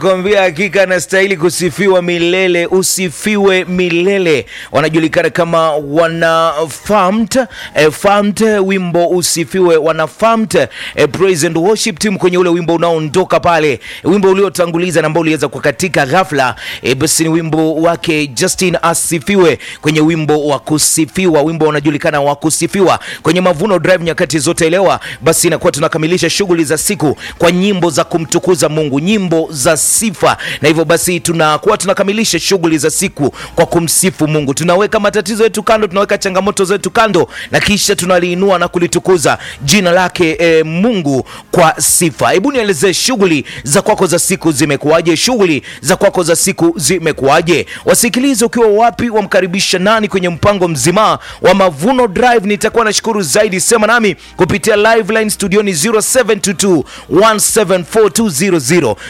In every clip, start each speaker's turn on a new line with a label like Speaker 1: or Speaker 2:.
Speaker 1: Kwambia hakika anastahili kusifiwa milele, usifiwe milele. Wanajulikana kama wana Famt, eh, Famt, wimbo usifiwe wana Famt, eh, praise and worship team kwenye ule wimbo unaoondoka pale, wimbo uliotanguliza na ambao uliweza kukatika ghafla, eh, basi ni wimbo wake Justin asifiwe kwenye wimbo wa kusifiwa, wimbo unajulikana wa kusifiwa kwenye Mavuno Drive nyakati zote elewa. Basi inakuwa tunakamilisha shughuli za siku kwa nyimbo za kumtukuza Mungu, nyimbo za sifa, na hivyo basi tunakuwa tunakamilisha shughuli za siku kwa kumsifu Mungu. Tunaweka matatizo yetu kando, tunaweka changamoto zetu kando, na kisha tunaliinua na kulitukuza jina lake e, Mungu kwa sifa. Hebu nielezee shughuli za kwako za siku zimekuwaje? Shughuli za kwako za siku zimekuwaje? Wasikilize ukiwa wapi, wamkaribisha nani kwenye mpango mzima wa Mavuno Drive. Nitakuwa nashukuru zaidi, sema nami kupitia live line studioni 0722 174200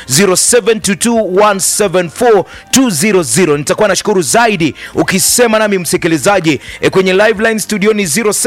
Speaker 1: 0722174200. Nitakuwa nashukuru zaidi ukisema nami msikilizaji e, kwenye live line studioni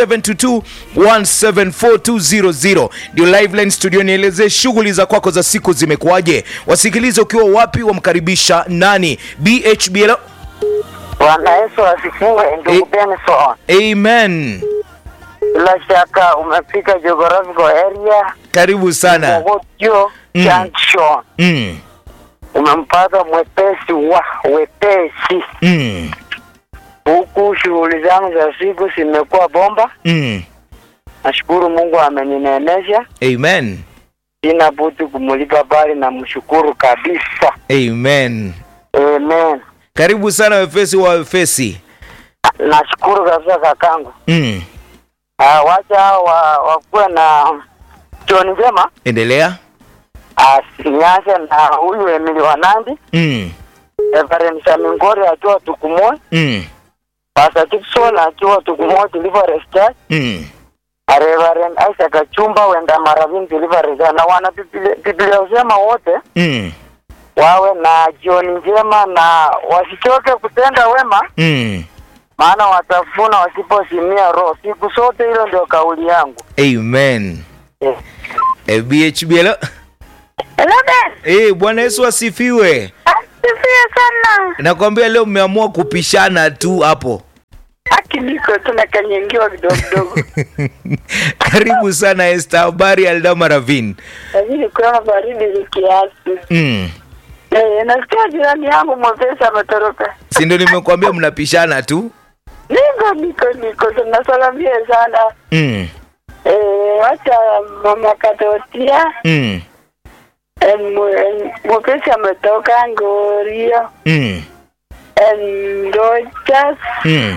Speaker 1: 0722174200 ndio live line studioni. Elezee shughuli za kwako za siku zimekuwaje? Wasikilize ukiwa wapi, wamkaribisha nani? BHBL.
Speaker 2: Bwana Yesu asifiwe,
Speaker 1: Eh.
Speaker 2: ndugu Benson.
Speaker 1: Amen.
Speaker 2: Bila shaka umefika geographical area
Speaker 1: Karibu sana.
Speaker 2: Mogotio
Speaker 1: Mm.
Speaker 2: Junction.
Speaker 1: Mm.
Speaker 2: Umempata mwepesi wa wepesi.
Speaker 1: Mm.
Speaker 2: Huku shughuli zangu za siku zimekuwa bomba.
Speaker 1: Mm.
Speaker 2: Nashukuru Mungu ameninenesha,
Speaker 1: Amen.
Speaker 2: sina budi kumulipa bali na mshukuru kabisa.
Speaker 1: Amen.
Speaker 2: Amen.
Speaker 1: Karibu sana wefesi wa wefesi.
Speaker 2: Nashukuru kabisa kakangu.
Speaker 1: Mm.
Speaker 2: Ah, wacha wa, wakuwe na jioni njema.
Speaker 1: Endelea.
Speaker 2: Asinyase na huyu Emili Wanandi,
Speaker 1: Mm.
Speaker 2: Reverend Samingori akiwa Tukumoy,
Speaker 1: Mm.
Speaker 2: Pastor Gibson akiwa Tukumoy Deliverance Church,
Speaker 1: Mm.
Speaker 2: na Reverend Isaac Achumba wenda Maravin Deliverance Church. na wana Biblia Biblia usema wote
Speaker 1: Mm.
Speaker 2: wawe na jioni njema na wasichoke kutenda wema,
Speaker 1: Mm.
Speaker 2: maana watafuna wasiposimia roho siku zote. Hilo ndio kauli yangu.
Speaker 1: Amen.
Speaker 2: Eh.
Speaker 1: Eh, BHBL.
Speaker 2: Hello Ben.
Speaker 1: Eh, Bwana Yesu asifiwe.
Speaker 2: Asifiwe sana.
Speaker 1: Nakwambia leo mmeamua kupishana tu hapo.
Speaker 2: Haki niko tunakanyangiwa kidogo kidogo.
Speaker 1: Karibu sana Esther, habari Aldama Ravin.
Speaker 2: Lakini kuna baridi ni kiasi.
Speaker 1: Mm.
Speaker 2: Eh, nasikia jirani yangu mwepesi ametoroka.
Speaker 1: Si ndio nimekuambia mnapishana tu?
Speaker 2: Niko niko niko tunasalamia sana.
Speaker 1: Mm.
Speaker 2: Eh, wacha mama Katotia
Speaker 1: Mm.
Speaker 2: eh, mu- eh, mwepesi ametoka Ngorio
Speaker 1: Mm.
Speaker 2: eh, Ndochas
Speaker 1: Mm.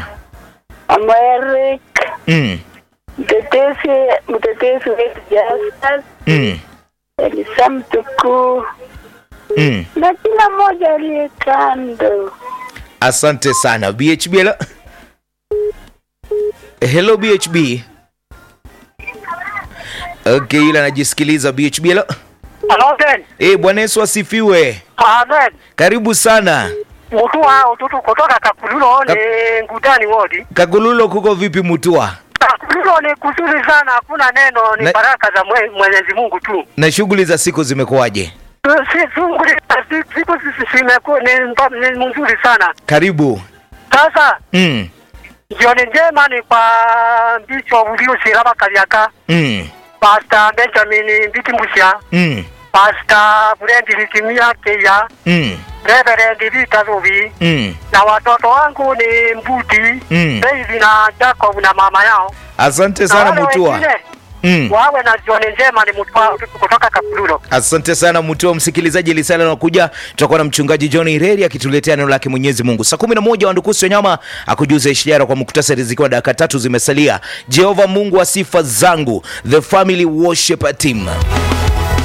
Speaker 2: Amerik
Speaker 1: Mm.
Speaker 2: mtetesi mtetesi wetu Justus
Speaker 1: Mm.
Speaker 2: Elisa Mtukuu
Speaker 1: Mm.
Speaker 2: na kila mmoja aliye kando.
Speaker 1: Asante sana BHB. Hello BHB. Okay, yule anajisikiliza BHB.
Speaker 2: Amen.
Speaker 1: Eh, Bwana Yesu asifiwe.
Speaker 2: Amen.
Speaker 1: Karibu sana.
Speaker 2: Mtu wa ututu kutoka Kakululo ni ngudani wodi.
Speaker 1: Kagululo kuko vipi Mutua?
Speaker 2: Kakululo ni kuzuri sana, hakuna neno, ni
Speaker 1: Na-
Speaker 2: baraka za mwe- Mwenyezi Mungu tu.
Speaker 1: Na shughuli za siku zimekuwaje?
Speaker 2: Si sunguli si- siku sisi simeku ni mba- ni mzuri sana.
Speaker 1: Karibu.
Speaker 2: Sasa
Speaker 1: Mm.
Speaker 2: jioni njema ni kwa mbicho uliosiraba Kariaka,
Speaker 1: Mm.
Speaker 2: Pastor Benjamin Mbitimusha,
Speaker 1: Mm.
Speaker 2: Pastor Brenda Likimia Keya,
Speaker 1: Mm.
Speaker 2: Reverend Vita Rubi
Speaker 1: Mm.
Speaker 2: na watoto wangu ni Mbudi,
Speaker 1: Mm.
Speaker 2: David na Jacob na mama yao.
Speaker 1: Asante
Speaker 2: Na
Speaker 1: sana
Speaker 2: wale
Speaker 1: Mutua.
Speaker 2: wengine,
Speaker 1: Mm.
Speaker 2: wawe na jioni njema ni mtwa kutoka Kakululo.
Speaker 1: Asante sana Mutua. Msikilizaji, lisala nakuja, tutakuwa na mchungaji John Ireri akituletea neno lake Mwenyezi Mungu saa kumi na moja. Wandukusi wa nyama akujuza ishara kwa muktasari, zikiwa dakika tatu zimesalia. Jehova Mungu wa sifa zangu, the family worship team